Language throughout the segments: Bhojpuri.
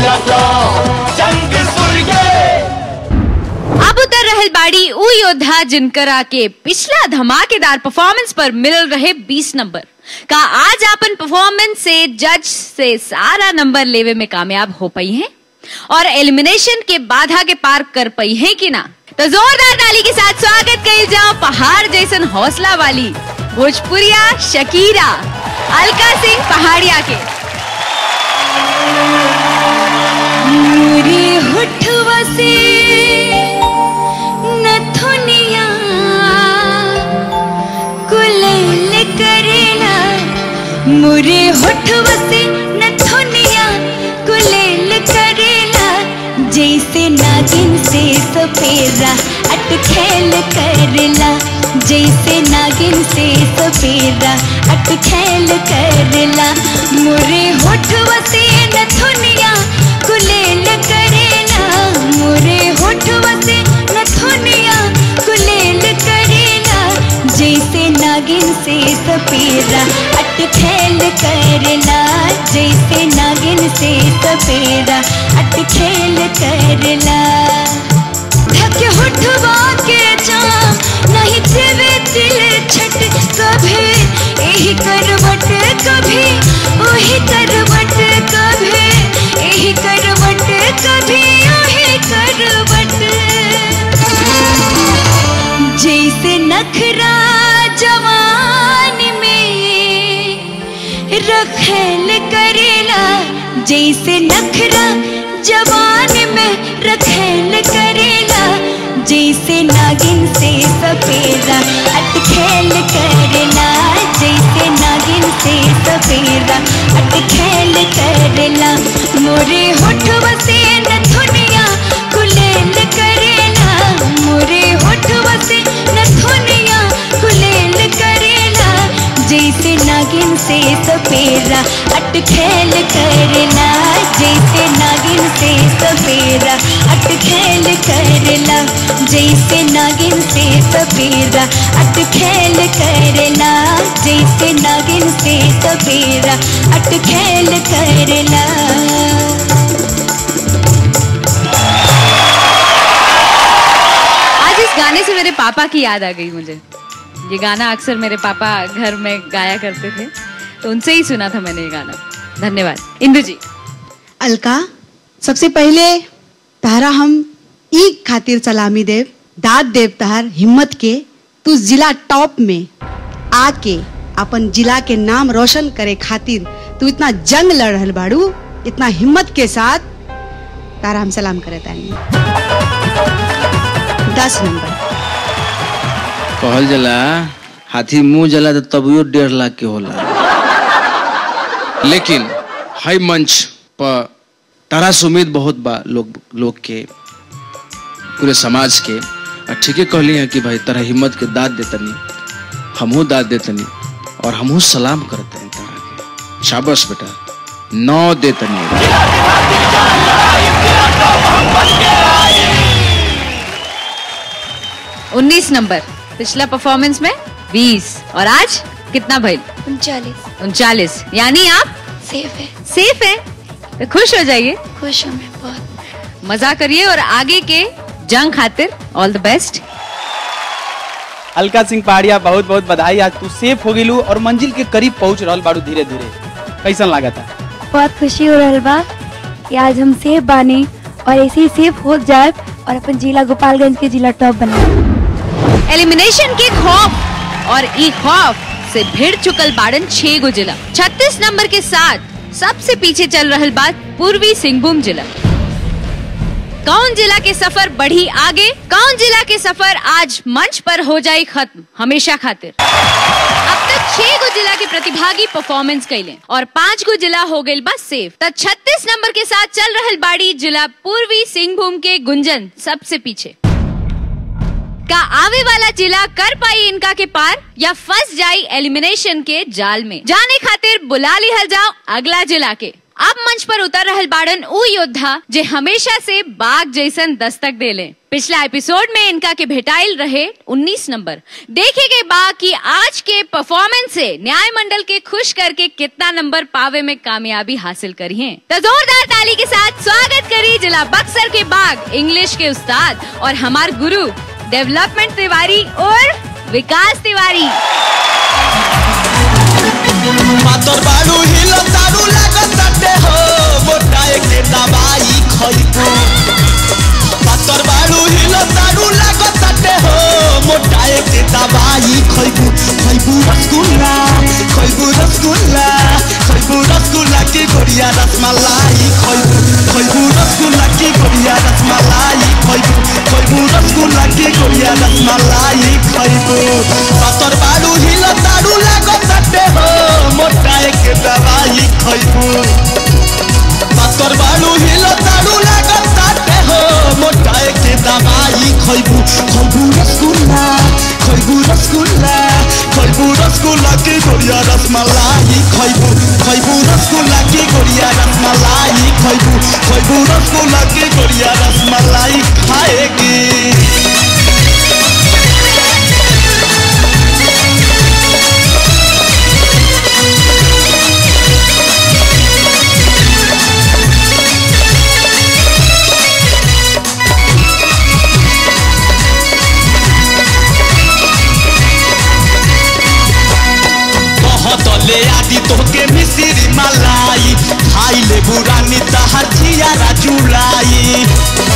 मिलता जंग सूर्य अब उतर रहल बाड़ी उ योद्धा जिनकरा के पिछला धमाकेदार परफॉर्मेंस पर मिल रहे 20 नंबर का आज अपन परफॉर्मेंस से जज से सारा नंबर लेवे में कामयाब हो पाई हैं और एलिमिनेशन के बाधा के पार कर पाई हैं कि ना तो जोरदार ताली के साथ स्वागत कइल जाओ पहाड़ जैसन हौसला वाली भोजपुरिया शकीरा अलका सिंह पहाड़िया के मोरे होठवा से नथुनिया कुलेल करेला मोरे होठवा से नथुनिया कुलेल करेला जैसे नागिन से सपेरा अटखेल करेला जैसे नागिन से सपेरा अटखेल करेला मोरे होठवा से नथुनिया कुलेल करेला मोरे होठवा से नथुनिया कुलेल करेला जैसे नागिन से सपेरा अटखेल करेला जैसे नागिन से सपेरा अटखेल करेला धक होठवा के जाम नहीं देवे दिल छट कभी यही करवट कभी वही करवट कभी यही करवट कभी वही करवट जैसे नखरा जवान में रखेल करेला जैसे नखरा जवान में रखेल करेला जैसे नागिन से सपेरा अटखेल करेला जैसे नागिन से सपेरा अटखेल करेला मोरे होठवा से नथुनिया कुलेल करेला मोरे होठवा से नथुनिया कुलेल करेला जैसे नागिन से सपेरा अटखेल करेला जैसे नागिन से सपेरा अटखेल करेला जैसे नागिन से सपेरा अटखेल करेला जैसे नागिन से सपेरा अटखेल करेला आज इस गाने से मेरे पापा की याद आ गई मुझे ये गाना अक्सर मेरे पापा घर में गाया करते थे तो उनसे ही सुना था मैंने ये गाना धन्यवाद इंदु जी अलका सबसे पहले तहरा हम ई खातिर सलामी देव दाद देव तहर हिम्मत के तू जिला टॉप में आके अपन जिला के नाम रोशन करे खातिर तू इतना जंग लड़ रहल बाड़ू इतना हिम्मत के साथ तारा हम सलाम करे तानी दस नंबर कहल जला हाथी मुंह जला तो तबियो डेढ़ लाख के होला लेकिन हाई मंच पर तारा से उम्मीद बहुत बा लोग लोग के पूरे समाज के और ठीके कहली है कि भाई तरह हिम्मत के दाद देतनी हमहू दाद देतनी और हमहू सलाम करते हैं तारा के शाबाश बेटा नौ देतनी उन्नीस नंबर पिछला परफॉर्मेंस में बीस और आज कितना भाई उनचालीस उनचालीस यानी आप सेफ है सेफ हैं तो खुश हो जाइए खुश हूँ मैं बहुत मजा करिए और आगे के जंग खातिर all the best Alka Singh Pahadiya बहुत बहुत बधाई आज तू सेफ हो गेलू और मंजिल के करीब पहुंच रहल बाड़ू धीरे धीरे कैसन लगा था बहुत खुशी हो रहल बा कि आज हम सेफ बानी और ऐसे ही सेफ हो जाए और अपन जिला गोपालगंज के जिला टॉप बनाए एलिमिनेशन के खौफ और ई खौफ से भिड़ चुकल बाड़न छह गो जिला छत्तीस नंबर के साथ सबसे पीछे चल रहल बात पूर्वी सिंहभूम जिला कौन जिला के सफर बढ़ी आगे कौन जिला के सफर आज मंच पर हो जाए खत्म हमेशा खातिर अब तक छह गो जिला के प्रतिभागी परफॉर्मेंस कैले और पांच गो जिला हो गई बस सेफ तो छत्तीस नंबर के साथ चल रहल बाड़ी जिला पूर्वी सिंहभूम के गुंजन सबसे पीछे का आवे वाला जिला कर पाई इनका के पार या फंस जाई एलिमिनेशन के जाल में जाने खातिर बुला लिहल जाओ अगला जिला के अब मंच पर उतर रहल बाड़न उ योद्धा जे हमेशा से बाघ जैसन दस्तक देले पिछला एपिसोड में इनका के भेटाइल रहे 19 नंबर देखे के बा कि आज के परफॉर्मेंस से न्याय मंडल के खुश करके कितना नंबर पावे में कामयाबी हासिल करी है तो जोरदार ताली के साथ स्वागत जिला बक्सर के बाग इंग्लिश के उस्ताद और हमार गुरु डेवलपमेंट तिवारी और विकास तिवारी पातर बाड़ू हिलो तारू लागताटे हो मोटाए के दवाई खइबू पातर बाड़ू हिलो तारू लागताटे हो मोटाए के दवाई खइबू खइबू रसगुल्ला खइबू रसगुल्ला खइबू रसगुल्ला की गोरिया रसमलाई खइबू खइबू रसगुल्ला की गोरिया रसमलाई खइबू खइबू रसगुल्ला की गोरिया रसमलाई खइबू पातर बाड़ू हिलो तारू लागताटे हो मोटाए के दवाई खइबू पातर बाड़ू हिलो ताड़ू लागताटे हो मोटाए के दवाई खइबू खइबू रसगुल्ला खइबू रसगुल्ला खइबू रसगुल्ला की गोरिया रसमलाई खइबू खइबू रसगुल्ला की गोरिया रसमलाई खइबू खइबू रसगुल्ला की गोरिया रसमलाई खाएगी बहुत ले आदि तोहके मिसिरी मलाई खाई ले बुरानी तहर जियारा जुलाई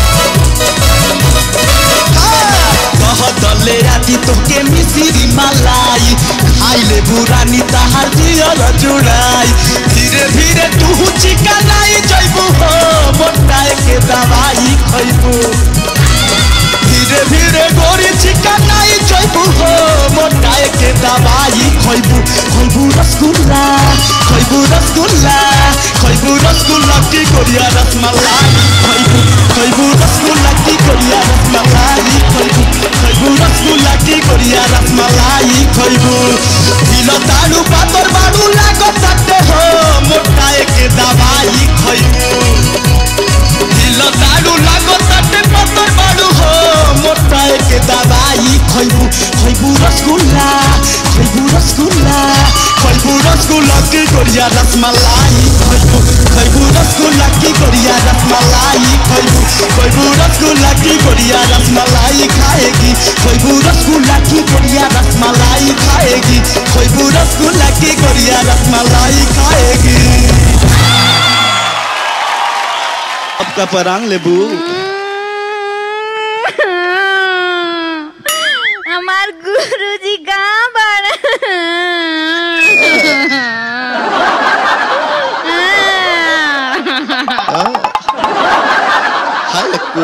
बहुत ले आदि तोहके मिसिरी मलाई खाई ले बुरानी तहर जियारा जुलाई धीरे धीरे तू चिकनाई जइबू हो मोटाए के दवाई खइबू धीरे धीरे गोरी चिकनाई जइबू हो मोटाए के दवाई खइबू खइबू रसगुल्ला खइबू रसगुल्ला खइबू रसगुल्ला की गोरिया रसमलाई खइबू खइबू रसगुल्ला की गोरिया रसमलाई खइबू खइबू रसगुल्ला की गोरिया रसमलाई खइबू दिल ताड़ू पातर बाड़ू लागत ताटे हो मोटाए के दवाई खइबू दिल ताड़ू लागत ताटे पातर बाड़ू हो मोटाए के दवाई खइबू खइबू रसगुल्ला खइबू रसगुल्ला खइबू रसगुल्ला की गोरिया रसमलाई खइबू खइबू रसगुल्ला की गोरिया रसमलाई खइबू खइबू रसगुल्ला की गोरिया रसमलाई खाएगी खइबू रसगुल्ला की गोरिया रसमलाई खाएगी खइबू रसगुल्ला की गोरिया रसमलाई खाएगी अब का परांग लेबू हमार गुरु जी कहाँ बड़ा हाय लक्कू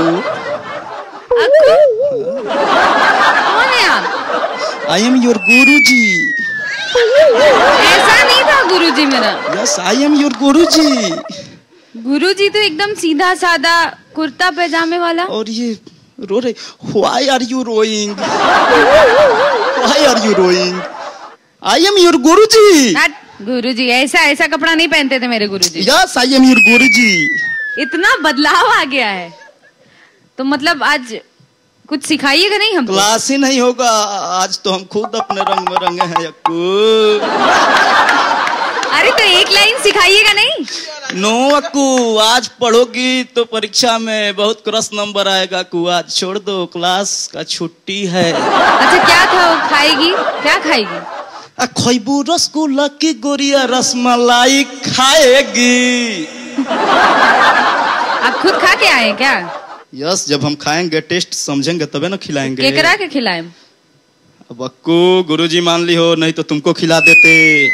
कौन है आप आई एम योर गुरु जी ऐसा नहीं था गुरु जी मेरा yes I am your guru ji guru जी तो एकदम सीधा सादा कुर्ता पैजामे वाला और ये रो रहे why are you rowing why are you rowing I am your guru ji guru जी ऐसा ऐसा कपड़ा नहीं पहनते थे मेरे guru ji yes I am your guru ji इतना बदलाव आ गया है तो मतलब आज कुछ सिखाइएगा नहीं हमको क्लास ही नहीं होगा आज तो हम खुद अपने रंग में रंगे हैं अक्कू अरे तो एक लाइन सिखाइएगा नहीं नो अक्कू आज पढ़ोगी तो परीक्षा में बहुत क्रॉस नंबर आएगा अक्कू आज छोड़ दो क्लास का छुट्टी है अच्छा क्या था वो खाएगी क्या खाएगी आ खैबू रसगुल्ला की गोरिया रसमलाई खाएगी आप खुद खा के आए हैं क्या यस जब हम खाएंगे टेस्ट समझेंगे तबे ना खिलाएंगे केकरा के खिलाए अब अक्कू गुरुजी मान ली हो नहीं तो तुमको खिला देते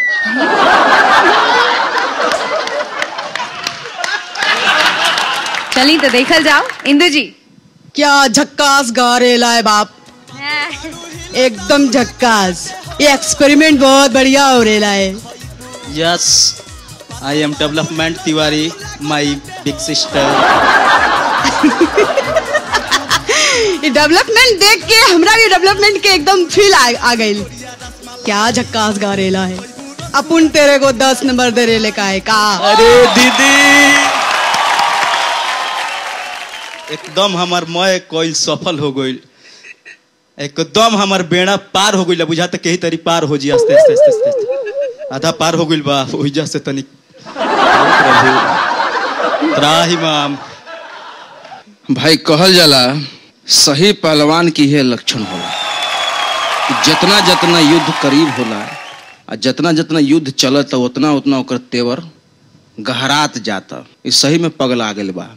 चली तो देखल जाओ इंदु जी क्या झक्कास गा रेला है बाप एकदम झक्कास ये एक्सपेरिमेंट बहुत बढ़िया हो रेला है yes I am development Tiwari my big sister ये डेवलपमेंट देख के हमरा भी डेवलपमेंट के एकदम फील आ, आ गई क्या झक्कास गा रेला है अपुन तेरे को दस नंबर दे रेले का है का अरे दीदी एकदम हमार मय कोई सफल हो गई एकदम हमार बेड़ा पार हो गई बुझाते कही तरी पार हो जी आस्ते आस्ते आस्ते आस्ते, आस्ते। आधा पार हो गई बा ओहिजा से तनी हे प्रभु त्राही माम भाई कहल जाला सही पहलवान की यह लक्षण होला कि जितना जितना युद्ध करीब होला आ जितना जितना युद्ध चलत उतना उतना ओकर तेवर गहरात जाता इस सही में पगला गेल बा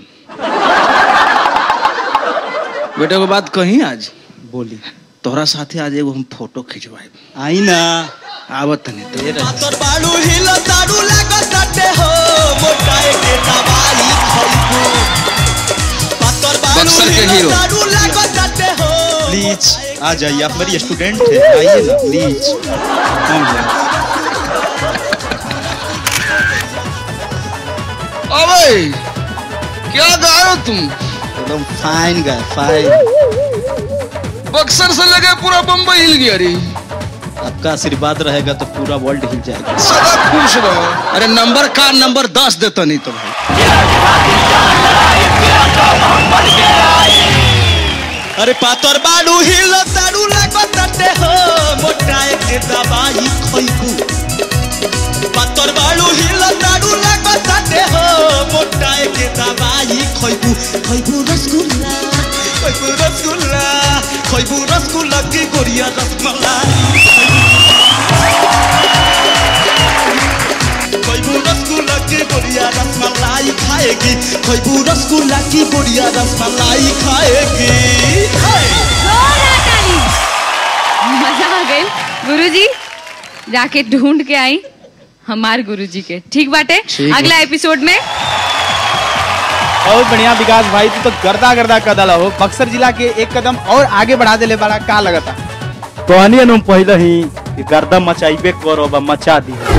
बेटा को बात कही आज बोली तोहरा साथे आज एगो हम फोटो खिंचवाए आई ना आवत तनी तो पातर बाड़ू हिल दारू लागताटे हो मोटाए के दवाई खइबू पातर बाड़ू बक्सर के हिल हीरो। दारू लागताटे हो प्लीज आ जाइए आप मेरी स्टूडेंट थे आइए ना प्लीज कम है अबे क्या गा रहे हो तुम एकदम फाइन गाय फाइन बक्सर से लगे पूरा बम्बई हिल गया रे आपका आशीर्वाद रहेगा तो पूरा वर्ल्ड हिल जाएगा सदा खुश रहो अरे नंबर का नंबर दस देता नहीं तो भाई अरे पातर बाड़ू हिल दारू लागताटे हो मोटाए के दवाई खइबू पातर बाड़ू हिल दारू लागताटे हो मोटाए के दवाई खइबू खइबू रसगुल्ला खइबू रसगुल्ला खइबू रसगुल्ला की गोरिया रसमलाई खइबू रसगुल्ला की गोरिया रसमलाई खाएगी खइबू रसगुल्ला की गोरिया रसमलाई खाएगी हाय मजा आ गई गुरुजी जाके ढूंढ के आई हमार गुरुजी के ठीक बाटे अगला एपिसोड में बहुत बढ़िया विकास भाई तू तो गर्दा गर्दा कदल हो बक्सर जिला के एक कदम और आगे बढ़ा देले बड़ा का लगता कहनी हम पहले ही कि गर्दम मचाइबे करो बा मचा दी